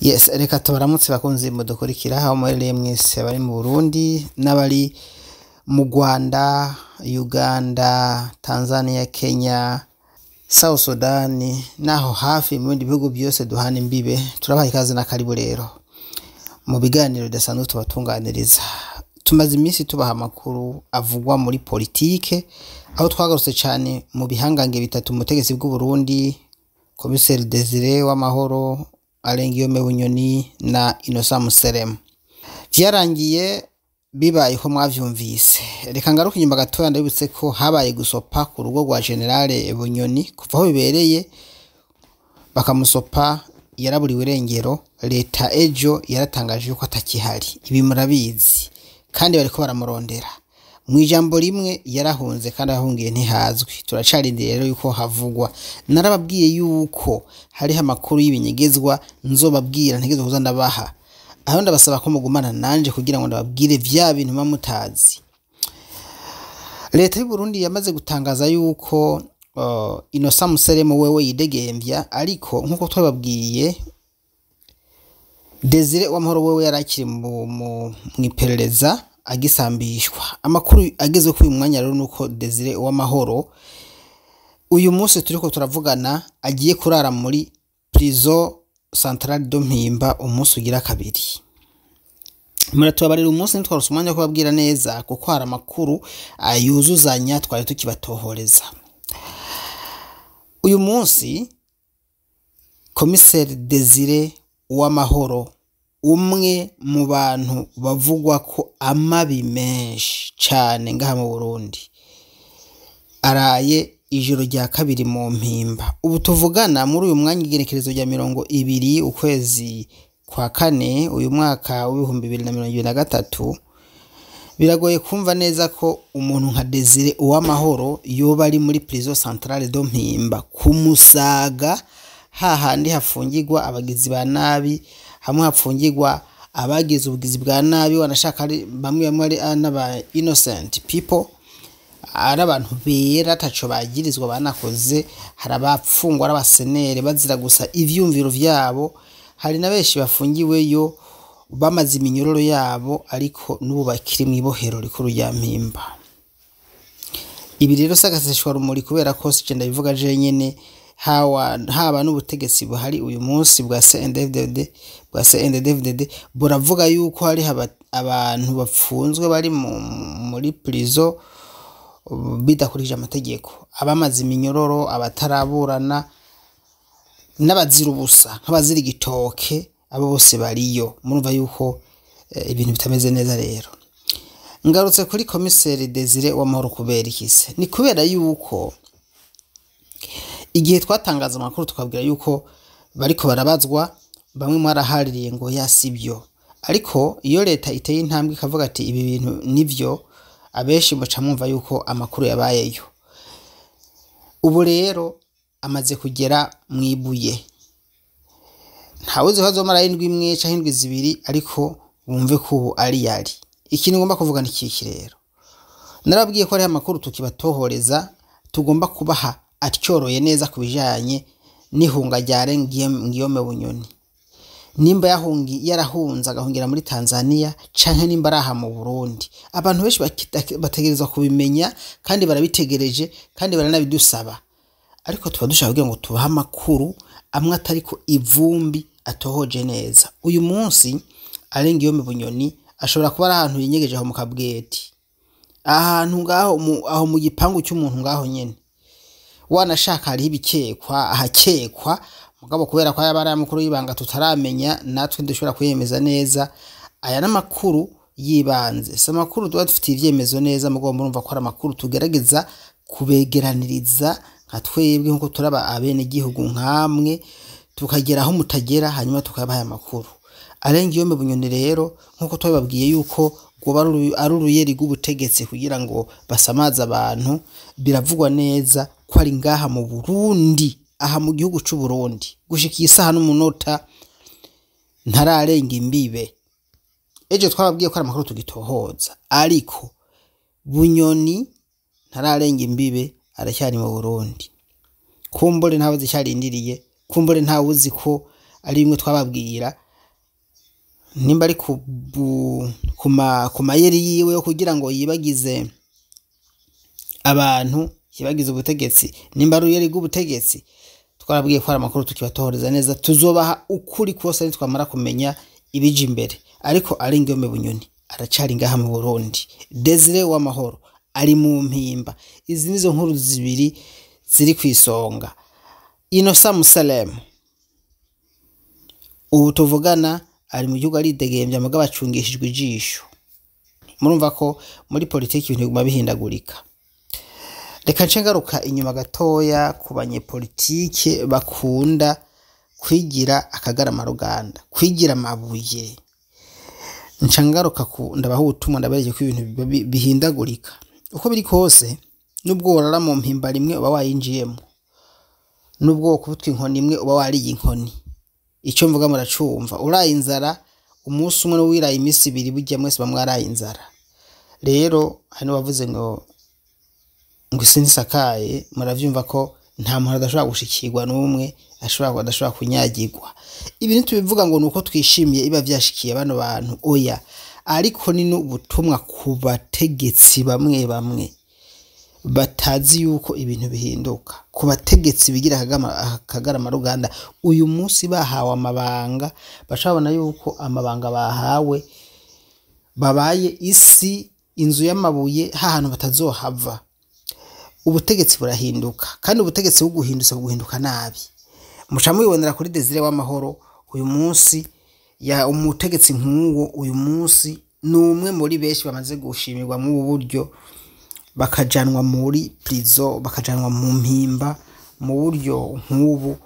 yes reka tubaramutse bakunzi mudukurikira aho muherereye mwese abari mu burundi n'abari mu rwanda uganda tanzania kenya south sudani n'aho hafi mu bindi bihugu byose duhana imbibe turabaha ikaze na karibu rero mu biganiro bidasanzwe tubatunganiriza tumaze iminsi tubaha amakuru avugwa muri politike aho twagarutse cyane mu bihangange bitatu mu butegetsi bw'u Burundi komiseri Desire w'amahoro Alengiyome Bunyoni na Innocent Museremu vyarangiye bibaye ko mwavyumvise reka ngaruke inyuma gatoya ndabibutse ko habaye gusopa ku rugo rwa generale Bunyoni kuva aho bibereye bakamusopa yaraburiwe irengero leta ejo yaratangaje yuko atakihari ibi murabizi kandi bariko baramurondera mu ijambo rimwe yarahunze kandi ahungiye ntihazwi turacarindiriye rero yuko havugwa narababwiye yuko hariho amakuru y'ibinyegezwa nzobabwira ntegezwa kuza ndabaha aho ndabasaba ko mugumana nanje kugira ngo ndababwire vya bintu muba mutazi leta y'u Burundi yamaze gutangaza yuko uh, Innocent Museremu wewe yidegemvya ariko nkuko twababwiye Desire w'amahoro wewe yarakiri mu mu iperereza agisambishwa amakuru ageze kuri uyu mwanya rero nuko Desire w'amahoro uyu munsi turiko turavugana agiye kurara muri prison centrale de Mpimba umunsi ugira kabiri muratubabarira umunsi ntitwarose umwanya wo kubabwira neza kuko hari amakuru ayuzuzanya twari tukibatohoreza uyu munsi komiseri Desire uwamahoro umwe mu bantu bavugwa ko amabi menshi cyane ngaha mu Burundi araye ijoro rya kabiri mu mpimba ubu tuvugana muri uyu mwanya igerekerezo rya mirongo ibiri ukwezi kwa kane uyu mwaka w'ibihumbi bibiri na mirongo ibiri na gatatu biragoye kumva neza ko umuntu nka Desire uwamahoro yoba ari muri prison centrale do mpimba kumusaga hahandi hafungirwa abagizi ba nabi hamwe hapfungirwa abagize ubugizi bwa nabi wanashaka ari bamwe bamwe ari n'aba innocent people ari abantu bera ataco bagirizwa banakoze hari abapfungwa ari abasenere bazira gusa ivyumviro vyabo hari na benshi bafungiweyo bamaze iminyororo yabo ariko n'ubu bakiri mw'ibohero rikuru rya mpimba ibi rero sagaseshwa rumuri kubera ko sije ndabivuga je nyene hawa haba n'ubutegetsi buhari uyu munsi bwa CNDD-FDD bwa CNDD-FDD buravuga yuko hari abantu bapfunzwe bari muri prison bidakurikije amategeko abamaze iminyororo abataraburana n'abazira ubusa nk'abazira igitoke abo bose bariyo murumva yuko ibintu bitameze neza rero ngarutse kuri komiseri Desire w'amahoro kubera ikise ni kubera yuko igihe twatangaza amakuru tukabwira yuko bariko barabazwa bamwe mwarahaririye ngo yasibyo ariko iyo leta iteye intambwe ikavuga ati ibi bintu nivyo abenshi muca mwumva yuko amakuru yabayeyo ubu rero amaze kugera mwibuye ntawuzi ko azomara indwi imwe canke indwi zibiri ariko bumve ko ubu ari yari ikintu ngomba kuvuga ni kiki rero narabwiye ko hariho amakuru tukibatohoreza tugomba kubaha atyoroye neza ku bijanye n'ihunga rya Ngiyome Bunyoni nimba yahungi yarahunze agahungira muri Tanzania canke nimba araha mu Burundi abantu benshi bategerezwa kubimenya kandi barabitegereje kandi baranabidusaba ariko tuba dushaka kugira ngo tubahe amakuru amwe atariko ivumbi atohoje neza uyu munsi Alengiyome Bunyoni ashobora kuba ari ahantu yinyegeje aho mu kabweti ahantu ngaho aho mu gipangu cy'umuntu ngaho nyene wanashaka hariho ibikekwa ahakekwa mugabo kubera ko yaba ari amakuru y'ibanga tutaramenya natwe dushobora kuyemeza neza aya n'amakuru yibanze si amakuru tuba dufitiye ivyemezo neza mugabo murumva ko ari amakuru tugerageza kubegeraniriza nka twebwe nkuko turaba abenegihugu nkamwe tukagera aho mutagera hanyuma tukabaha amakuru arenga iyo bunyoni rero nkuko twababwiye yuko rwoba ari uruyeri rw'ubutegetsi kugira ngo basamaze abantu biravugwa neza ko ari ngaha mu Burundi aha mu gihugu c'u Burundi gushika isaha n'umunota ntararenga imbibe ejo twababwiye ko ari amakuru tugitohoza ariko bunyoni ntararenga imbibe aracyari mu Burundi kumbure ntawe zicyarindiriye kumbure ntawe uzi ko ari bimwe twababwira nimba ari ku bu- ku ma- ku mayeri yiwe yo kugira ngo yibagize abantu yibagize ubutegetsi nimba ari uruyeri rw'ubutegetsi twarabwiye ko hari amakuru tukibatohoreza neza tuzobaha ukuri kose nitwamara kumenya ibija imbere ariko ari ingome bunyoni aracari ngaha mu burundi desire w'amahoro ari mu mpimba izi nizo nkuru zibiri ziri ku isonga inosa musalemu ubu tuvugana ari mu gihugu aridegembya mugabo acungishijwe ijisho murumva ko muri politiki ibintu biguma bihindagurika reka nce ngaruka inyuma gatoya ku banyepolitike bakunda kwigira akagarama ruganda kwigira amabuye nca ngaruka ku ndabaha ubutumwa ndabereke ko ibintu biba bi- bihindagurika uko biri kose nubwo worara mu mpimba rimwe uba wayinjiyemo nubwo wokubutwa inkoni imwe uba wariye inkoni icyo mvuga muracumva uraye inzara umunsi umwe n'uwiraye iminsi ibiri burya mwese bamwe waraye inzara rero hano bavuze ngo ngo isi ntisakaye muravyumva ko nta muntu adashobora gushikirwa n'umwe ashobora adashobora kunyagirwa ibi ntitubivuga ngo ni uko twishimiye iba vyashikiye bano bantu oya ariko ni n'ubutumwa ku bategetsi bamwe bamwe batazi yuko ibintu bihinduka ku bategetsi bigira akagama- akagarama ruganda uyu munsi bahawe amabanga baca babona yuko amabanga bahawe babaye isi inzu y'amabuye hahantu batazohava ubutegetsi burahinduka kandi ubutegetsi buguhindutse buguhinduka nabi muca mubibonera kuri desire w'amahoro uyu munsi ya umutegetsi nk'uwo uyu munsi ni umwe muri benshi bamaze gushimirwa mu ubu buryo bakajanwa muri prison bakajanwa mu mpimba mu buryo nk'ubu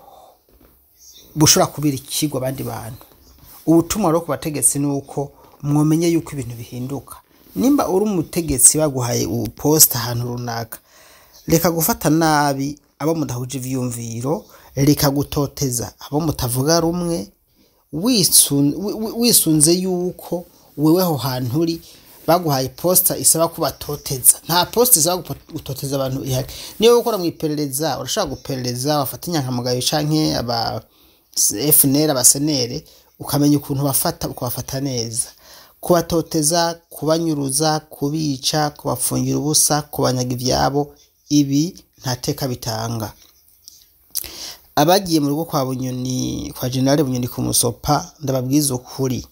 bushobora kubera ikigwa abandi bantu ubutumwa rero ku bategetsi ni uko mwomenye yuko ibintu bihinduka nimba uri umutegetsi baguhaye uposita ahantu runaka reka gufata nabi abo mudahuje ivyumviro reka gutoteza abo mutavuga rumwe wisun- wi- wi- wisunze yuko wewe aho hantu uri baguhaye posita isaba kubatoteza nta posita isaba gupo- gutoteza abantu ihari niyo gukora mu iperereza urashobora guperereza wafata inyankamugayo canke aba FNL abasenere ukamenya ukuntu bafata ukabafata neza kubatoteza kubanyuruza kubica kubafungira ubusa kubanyaga ivyabo ibi nta teka bitanga abagiye mu rugo kwa bunyoni kwa generale bunyoni ku musopa ndababwiza ukuri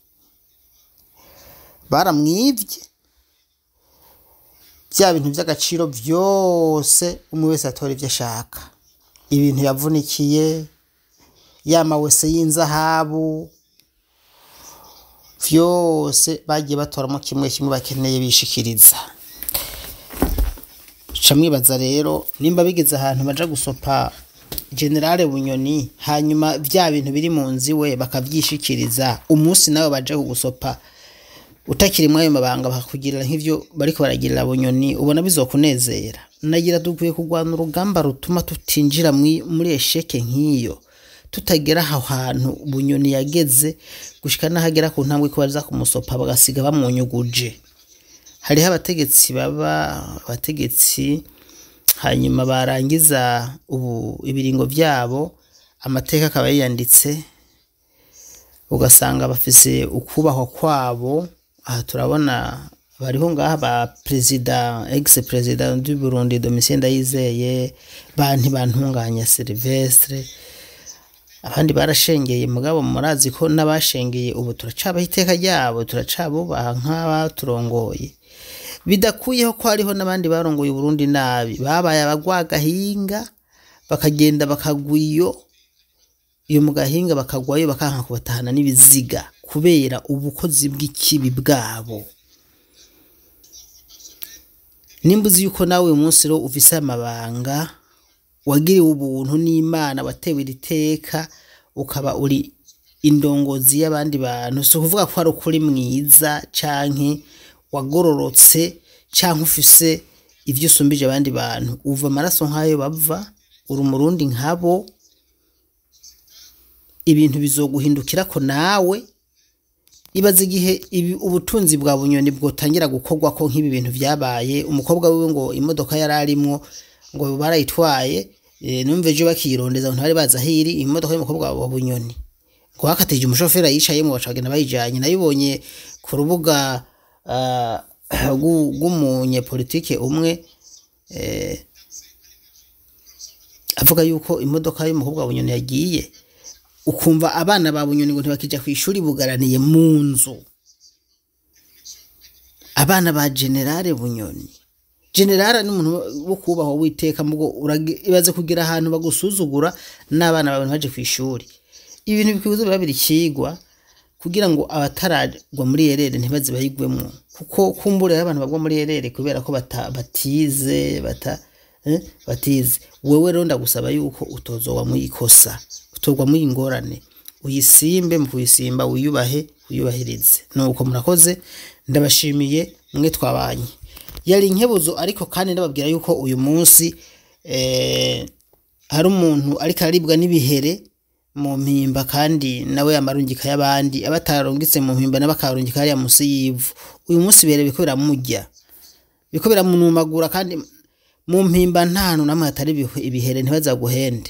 baramwivye bya bintu by'agaciro byose umwe wese atora ibyo ashaka ibintu yavunikiye yamawese y'inzahabu vyose bagiye batoramo kimwe kimwe bakeneye bishikiriza ca mwibaza rero nimba bigeze ahantu baja gusopa generale bunyoni hanyuma vya bintu biri mu nzu iwe bakavyishikiriza umunsi nawe baje kugusopa utakiri muri ayo mabanga bakakugirira nk'ivyo bariko baragirira bunyoni ubona bizokunezera nagira dukwiye kurwana urugamba rutuma tutinjira mwi- muri esheke nk'iyo tutagera aho hantu bunyoni yageze gushika n'ahagera ku ntambwe ko baza kumusopa bagasiga bamunyuguje hariho abategetsi baba abategetsi hanyuma barangiza ubu ibiringo byabo amateka akaba yiyanditse ugasanga bafise ukubahwa kwabo aha turabona bariho ngaha ba perezida ex perezida du Burundi Domitien Ndayizeye ba ntibantunganya Silvestre abandi barashengeye mugabo murazi ko n'abashengeye ubu turacabaho iteka ryabo turacabubaha nk'abaturongoye bidakuyeho ko hariho n'abandi barongoye Burundi nabi babaye abagwagahinga bakagenda bakagwa iyo iyo mu gahinga bakagwayo bakanka kubatahana n'ibiziga kubera ubukozi bw'ikibi bwabo nimba uzi yuko nawe uyu munsi rero ufise amabanga wagiriwe ubuntu n'imana watewe iri teka ukaba uri indongozi y'abandi bantu si ukuvuga ko hari ukuri mwiza canke wagororotse canke ufise ivyo usumbije abandi bantu uva amaraso nk'ayo bava uri umurundi nkabo ibintu bizoguhindukira ko nawe ibaza igihe ibi ubutunzi bwa bunyoni bwotangira gukorwa ko nk'ibi bintu vyabaye umukobwa wiwe ngo imodoka yari arimwo ngo barayitwaye e, numva ejo bakiyirondeza ngo ntibari bazi aho iri imodoka y'umukobwa wa bunyoni rwakatije umushoferi ayicayemo baca bagenda bayijanye nayibonye ku rubuga ah, rw'u- rw'umunyepolitike umwe eh, avuga yuko imodoka y'umukobwa wa bunyoni yagiye ukumva abana ba bunyoni ngo ntibakija ku ishuri bugaraniye mu nzu abana ba generale bunyoni generale ni umuntu wo kubahwa witeka mugo urage- ibaze kugira ahantu bagusuzugura n'abana bawe ntibaje ku ishuri ibintu bikwiye biba biri kigwa kugira ngo abataragwa muri erere ntibaze bayigwemo kuko kumbura abantu bagwa muri erere kubera ko bata, batize bata, eh, batize wewe rero ndagusaba yuko utozogwa mu ikosa utogwa mu ingorane uyisimbe mu kuyisimba wiyubahe wiyubahirize nuko murakoze ndabashimiye mwe twabanye yari inkebuzo ariko kandi ndababwira yuko uyu munsi eh, hari umuntu ariko araribwa n'ibihere mu mpimba kandi nawe amarungika y'abandi abatarungitse mu mpimba n'abakarungika hariya munsi y'ivu uyu munsi ibere biriko biramurya biriko biramunumagura kandi mu mpimba nta hantu namwe hatari ibihe- ibihere ntibazaguhende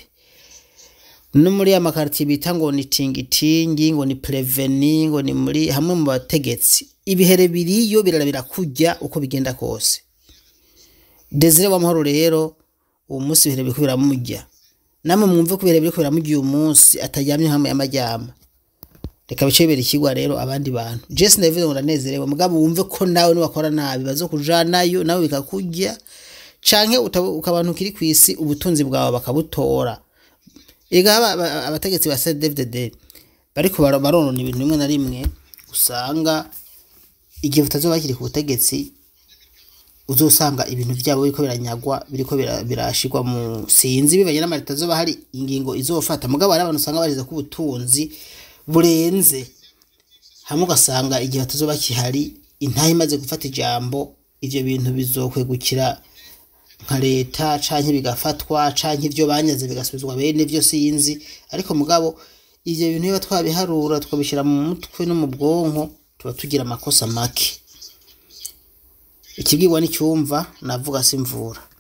no muri ya makaritiye bita ngo ni tingitingi ngo ni preveni ngo ni muri hamwe mu bategetsi ibihere biriyo birara birakujya uko bigenda kose desire w'amahoro rero uwo munsi ibihere biriko biramurya namwe mwumve ko ibihere biriko biramurya uyu munsi ataryamye hamwe y'amajyama reka bice bibera ikigwa rero abandi bantu jesi ndabivuze ngo ndanezerewe mugabo wumve ko nawe niwakora nabi bazokujanayo nawe bikakujya canke utaba- ukaba abantu kiri ku isi ubutunzi bwawe bakabutora ega aba- aba- abategetsi ba CDFDD bariko bara- baronona ibintu rimwe na rimwe usanga igihe butazoba bakiri ku butegetsi uzosanga ibintu byabo biriko biranyagwa biriko bira- birashirwa mu sinzi bibanye n'amareta azoba hari ingingo izofata mugabo hari abantu usanga barize ko ubutunzi burenze hamwe ugasanga igihe batazoba kihari intahe imaze gufata ijambo ivyo bintu bizokwegukira nka leta canke bigafatwa canke ivyo banyaze bigasubizwa bene vyo sinzi ariko mugabo ivyo bintu biba twabiharura tukabishira mu mutwe no mu bwonko tuba tugira amakosa make ikibwirwa n'icyumva navuga simvura